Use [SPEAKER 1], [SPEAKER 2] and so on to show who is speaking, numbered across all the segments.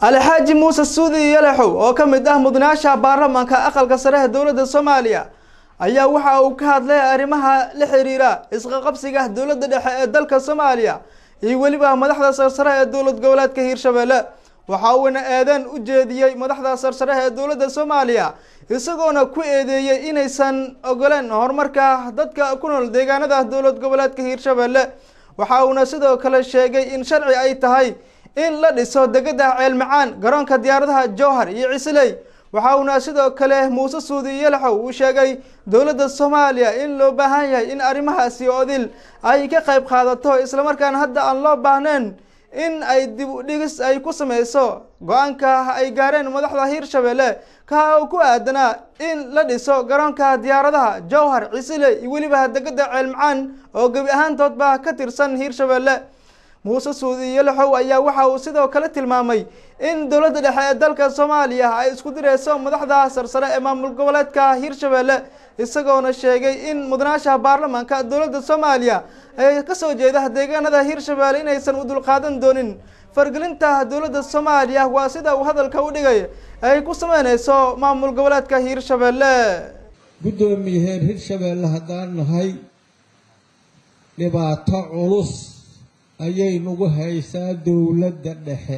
[SPEAKER 1] alxaaji muuse suudi yalaxow oo ka mid ah mudanaasha baarlamaanka aqalka sare ee dowladda soomaaliya ayaa waxa uu ka hadlay arrimaha la xiriira isqaqabsiga dowladda dhexe ee dalka soomaaliya iyo weliba madaxda sarsare ee dowlad goboleedka hiirshabelle waxa uuna eedeen u jeediyey madaxda sarsare ee dowladda soomaaliya isagoona ku eedeeyey inaysan ogoleen horumarka dadka ku nool deegaanada dowlad goboleedka hiirshabelle waxa uuna sidoo kale sheegay in sharci ay tahay in la dhiso degada ceelmacaan garoonka diyaaradaha jowhar iyo cisley waxa uuna sidoo kale muuse suudi yalaxow uu sheegay dowladda soomaaliya in loo baahan yahay in arrimahaasi odil ay ka qayb qaadato islamarkaana hadda aan loo baahnayn in ay dib u dhigis ay ku sameyso go-aanka ay gaareen madaxda hiirshabelle ka uu ku aadanaa in la dhiso garoonka diyaaradaha jowhar cisley iyo weliba degada ceelmacaan oo gebi ahaantoodba ka tirsan hiirshabelle muuse suudi yalaxow ayaa waxa uu sidoo kale tilmaamay in dowladda dhexe ee dalka soomaaliya ay isku direyso madaxda sarsare ee maamul goboleedka hiirshabelle isagoona sheegay in mudanaasha baarlamaanka dowladda soomaaliya ee kasoo jeeda deegaanada hiirshabelle inaysan u dulqaadan doonin fargelinta dowladda soomaaliya waa sida uu hadalka u dhigay ay ku sameyneyso maamul goboleedka hiirshabelle
[SPEAKER 2] guddoomiyaheer hiirshabelle haddaan nahay dhibaato culus ayay nagu haysaa dowladda dhexe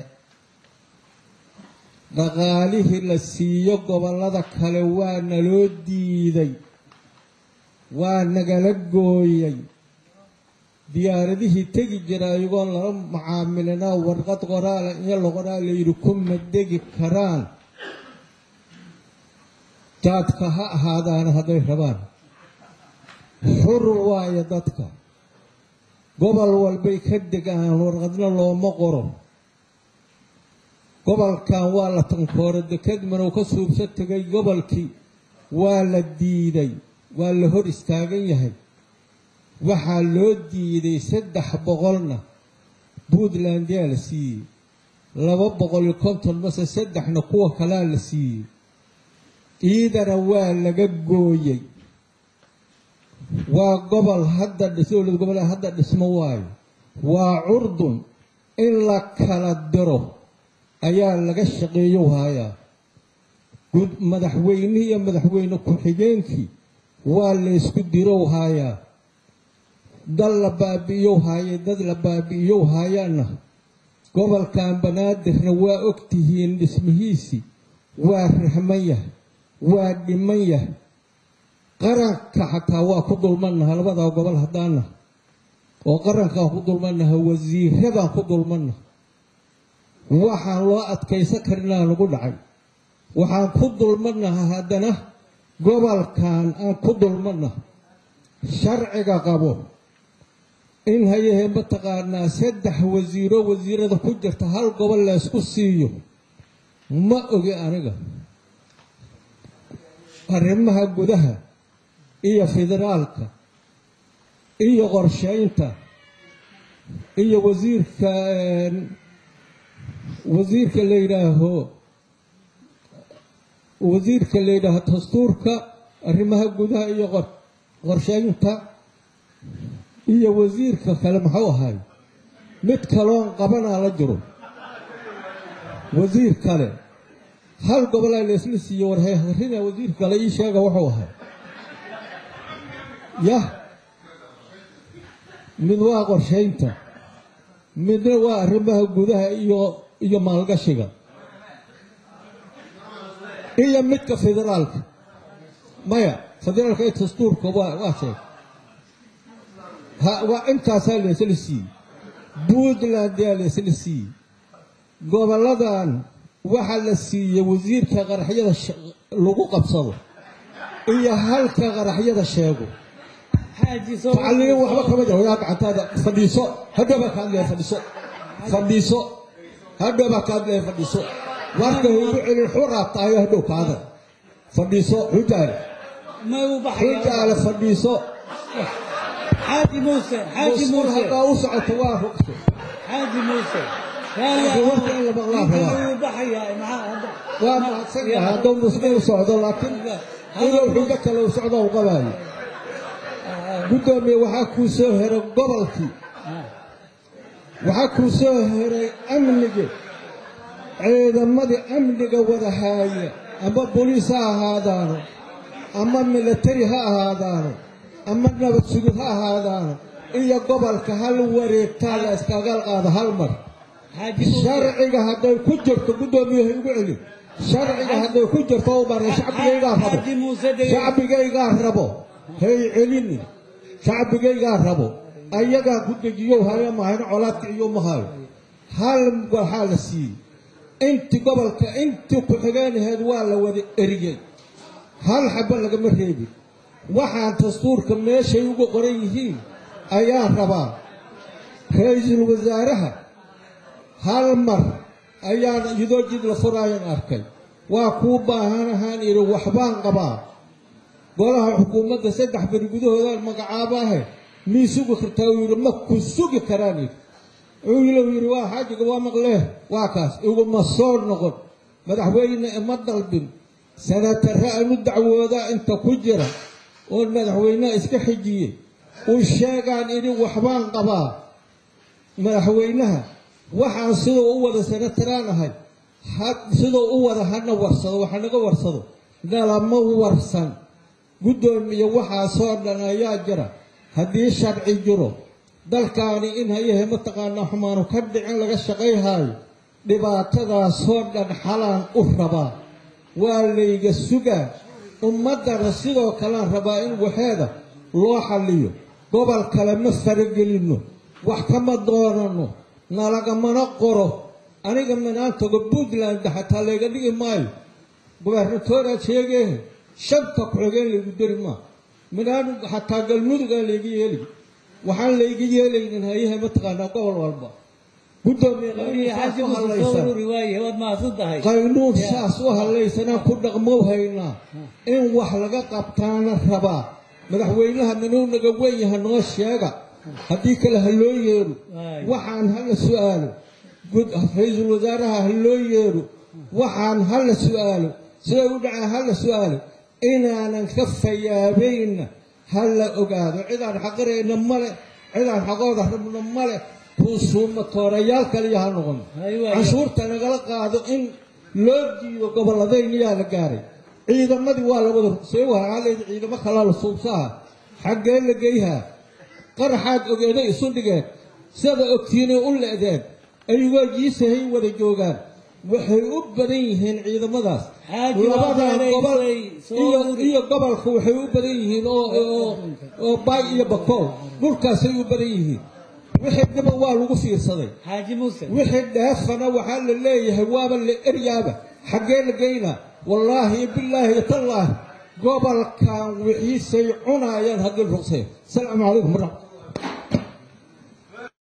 [SPEAKER 2] dhaqaalihii la siiyo gobollada kale waa naloo diiday waa nagala gooyay diyaaradihii tegi jira ayagoon lala macaamilinaa warqad qoraala iyo loqoraa layidhi kuma degi karaan jaadka ha ahaadaana hadday rabaan xur waayo dadka gobol walbay ka degaan warqadna looma qoro gobolkan waa la tankooro deked manow ka suubso tegay gobolkii waa la diiday waa la hor istaagan yahay waxaa loo diiday saddex boqolna puntland yaa la siiyey laba boqol iyo konton mase saddexna kuwa kalaa la siiyey ciidana waa laga gooyey waa gobol hadda dowlad goboleed hadda dhismo waayo waa curdun in la kala diro ayaa laga shaqeeyow haayaa madaxweynihii iyo madaxweyne ku-xigeenkii waa laysku dirow haayaa dal la baabi'iyow haayay dad la baabi'iyow haayaana gobolkan banaadirna waa ogtihiin dhismihiisii waa rahman yahay waa dhiman yahay qaranka xataa waa ku dulmannaha labadaa gobol haddaana oo qarankaan ku dulmannaha wasiiradaan ku dulmannaha waxaan loo adkaysan karinaa nagu dhacay waxaan ku dulmannaha haddana gobolkan aan ku dulmannaha sharciga qabo in hayahee mataqaanaa saddex wasiiro wasiirada ku jirta hal gobol laysku siiyo ma ogi aniga arrimaha gudaha iyo federaalka iyo qorsheynta iyo wasiirka wasiirka la yidhaaho wasiirka la yidhaaho dastuurka arrimaha gudaha iyo qorsheynta iyo wasiirka kale muxuu ahay mid kaloon qabanaa la jiro wasiir kale hal gobolaa laysla siiyo warhayharina wasiirka kale ii sheega wuxuu ahay yah mid waa qorshaynta midna waa arrimaha gudaha iyo iyo maalgashiga iyo midka federaalka maya federaalka iyo dastuurka waa waa sheeg waa intaasaa laysla siiyey puntland yaa laysla siiyey gobolladan waxaa la siiyey wasiirka qaraxyada lagu qabsado iyo halka qaraxyada sheego tacaliin waxba kama jiro yaa gacantaada fadhiiso hadhowbaa ka hadlaya fadhiiso fadhiiso hadhowbaa ka hadlaya fadhiiso warka igu celin xuraad tahay hadhow kaada fadhiiso xujaale xujaale fadhiiso
[SPEAKER 3] xaaji muuse xaaji muuse
[SPEAKER 2] haddaa u socoto waa rugto
[SPEAKER 3] xaaji muuse
[SPEAKER 2] warka in la maqlaa rabaa
[SPEAKER 3] wuu baxayaa maxaa
[SPEAKER 2] waa mahadsan yahay hadduu muslim u socdo laakiin inuu xujo kale u socdo u qabaayo guddoomiye waxaa kuu soo heray gobolkii waxaa kuu soo heray amnigi ciidamadii amniga wada haaya ama boliis ha ahaadaano ama milatari ha ahaadaano ama nabad sugid ha ahaadaano iyo gobolka hal wareegtaa la iskaga qaado hal mar
[SPEAKER 3] xaaji muuse
[SPEAKER 2] sharciga hadday ku jirto guddoomiyaha igu celin sharciga hadday ku jirto u baray shacbigaygaa rabo
[SPEAKER 3] xaaji muuse dege
[SPEAKER 2] shacbigaygaa rabo hay celini shacbigaygaa rabo ayagaa ku dejiyow haya mahayno colaadka iyo mahayo hal waxaa la siiyey intii gobolka intii ku-xigeenaheed waa la wada eriyey hal xaba lagama reebin waxaan dastuurka meeshay ugu qoran yihiin ayaa rabaa ra-iisul wasaaraha hal mar ayaan iyadoo jid la furaayan arkay waa kuu baahanahaan idhi waxbaan qabaa golaha xukuumadda saddex beri gudahoodaan magacaabaahe mii sugi kartaa uu yidhi ma ku sugi karaan idhi wuxuu yidhi waa xaajiga waa maqlee waa kaas iguma soo noqon madaxweyne ima dalbin sanatarre anu dacwoodaa inta ku jira oon madaxweyneha iska xijiyey uu sheegaan idhi waxbaan qabaa madaxweynaha waxaan siduu u wada sanataraan ahay ha- siduu u wada hana warsado waxa naga warsado nalama warsan guddoomiye waxaasoo dhan ayaa jira haddii sharci jiro dalkaani in hayahe mataqaanaa xumaanu ka dhicin laga shaqayhaayo dhibaatadaasoo dhan xalaan u rabaa waa layga sugaa ummaddana sidoo kalean rabaa in waxeeda loo xalliyo gobol kale ma faragelinno wax kama doonanno nalagamana qoro aniga minaantago puntland xataa layga dhigi maayo gobernatoraad sheegeehe shanta ku-xigeen laygu dari maa minaan xataa galmudugaa layga yeeli waxaan layga yeelaynin hayahe mataqaanaa gobol walba guddoomiye
[SPEAKER 3] xaaji
[SPEAKER 2] qaynuun saas u
[SPEAKER 3] muuse soo
[SPEAKER 2] hadlaysan
[SPEAKER 3] ururi waaye waad mahadsan tahay
[SPEAKER 2] qaynuun saas u hadlaysanaan ku dhaqmow haynaa in wax laga qabtaana rabaa madaxweynaha minuu naga wenyaha noo sheega haddii kale ha loo yeedho
[SPEAKER 3] Waay.
[SPEAKER 2] waxaan hala su'aalo gud- ra-iisul wasaaraha ha loo yeedho waxaan hala su'aalo siday u dhacaan hala su'aalo inaanan ka fayaabayna ha la ogaado cidaan xaqirayna male cidaan xaqooda rabno male kuusuuma toorayaal kaliya ha noqon
[SPEAKER 3] Hay waay.
[SPEAKER 2] canshuurta nagala qaado in loo diido gobolladayniyaa la gaaray ciidamadii waa labada see waxaa leedi ciidamo kalaa la suubsaha xaggee la geyhaa qaraxaad ogeeday isu dhigeen sida ogtiinay u le'deen ayagoo jiisahay wada joogaan waxay u badan yihiin ciidamadaas
[SPEAKER 3] Xaaji
[SPEAKER 2] labadan
[SPEAKER 3] waa
[SPEAKER 2] gobol
[SPEAKER 3] faraysay, soo
[SPEAKER 2] iyo
[SPEAKER 3] ururi.
[SPEAKER 2] iyo gobolka waxay u badan yihiin oo oo oo baay iyo bakool dhulkaasay u badan yihiin wixii dhiba waa lagu fiirsaday
[SPEAKER 3] xaaji muuse
[SPEAKER 2] wixii dheefana waxaa la leeyahay waaba la eryaaba xaggee la geynaa wallaahi bilaahi tallaahi gobolkan wixiisay cunaayaan haddii ruqsay asalaamu calaykum waraxmat